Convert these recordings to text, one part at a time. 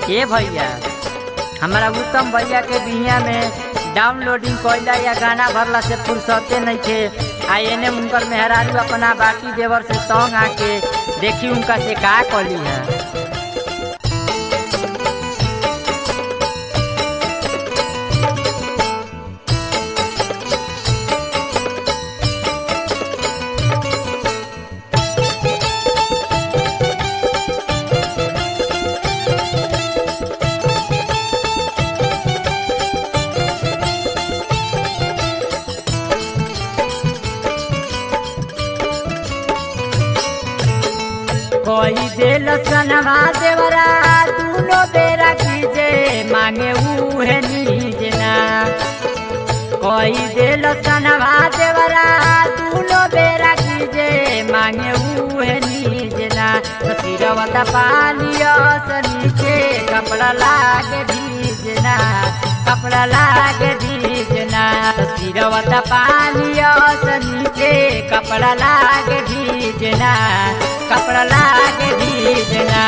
ए भैया हमारा उत्तम भैया के बिहिया में डाउनलोडिंग कइला या गाना भरला से फुर्सते नइखे आ एने उनकर मेहरारू अपना बाटी देवर से तंग आके देखी उनका से का कली है कोई दिल सनवा देवरा दूनो बेरा कीजे मांगे उहे नीजना कोई दिल सनवा देवरा दूनो बेरा कीजे मांगे उहे नीजना सिरवत पालियो से नीचे कपड़ा लागे भीजना कपड़ा लागे भीजना सिरवत पालियो से नीचे कपड़ा लागे भीजना कपड़ा लागे भीजना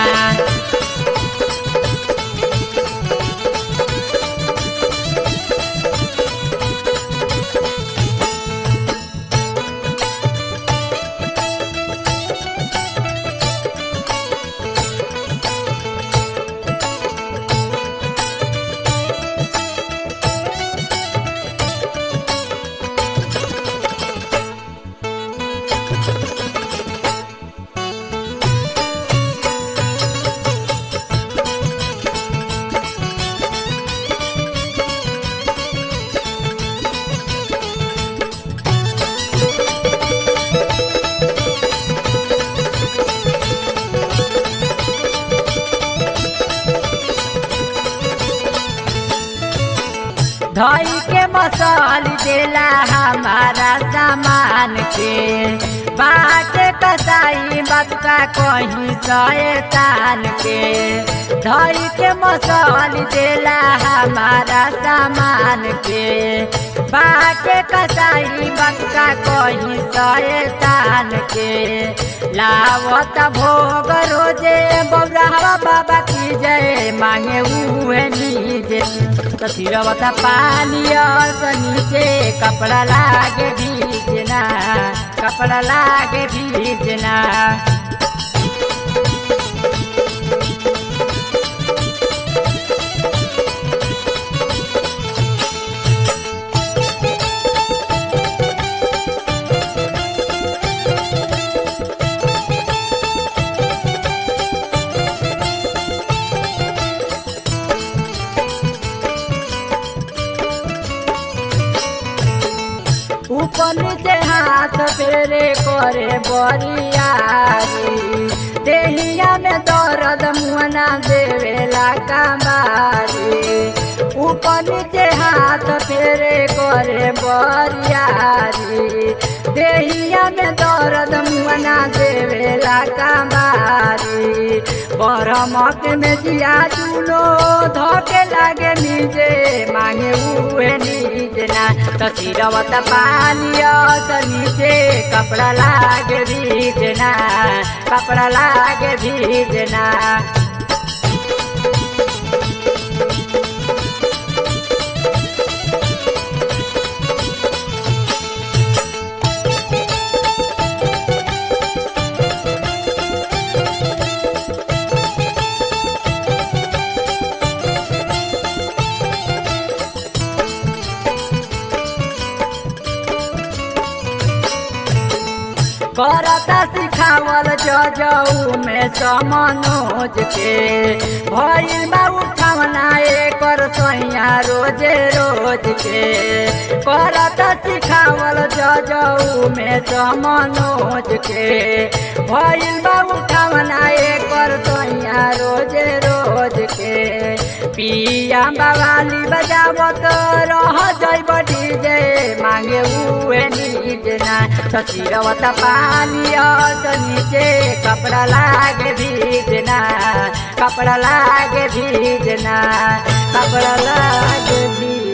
धई के मसाल देला हमारा सामान के बाट कसाई बतका कहीं शैतान के धई के मसाल देला हमारा सामान के बाट कसाई बतका कहीं शैतान के लावत भोग रोजे बौरावा बाबा की जय मांगे उहे नीजे तसिरवत पानी से नीचे कपड़ा लागे भीजना कपड़ा लागे भीजना ऊपर नीचे हाथ फेरे करे बरियारी देहिया में दर्द मुहना देवेला कमारी ऊपर नीचे हाथ फेरे करे बरियारी देहिया में दर्द मुहना देवेला कमारी बरमक में जिया चूलो धोके लागे नीचे मांगे उहे नीजना तसिरवत पालियो से नीचे कपड़ा लागे भीजना कपड़ा लागे भीजना करता सिखावल जजऊ में समनोज के भइल बा उठावना एकर सैया रोजे रोज के करता सिखावल जजऊ में समनोज के भइल बा उठावना एकर सैया रोजे रोज के पिया बवाली बजावत रह जैब डीजे मांगे उहे नीजना ससिरवत पानी से नीचे कपड़ा लागे भीजना कपड़ा लागे भीजना कपड़ा लागे भीजना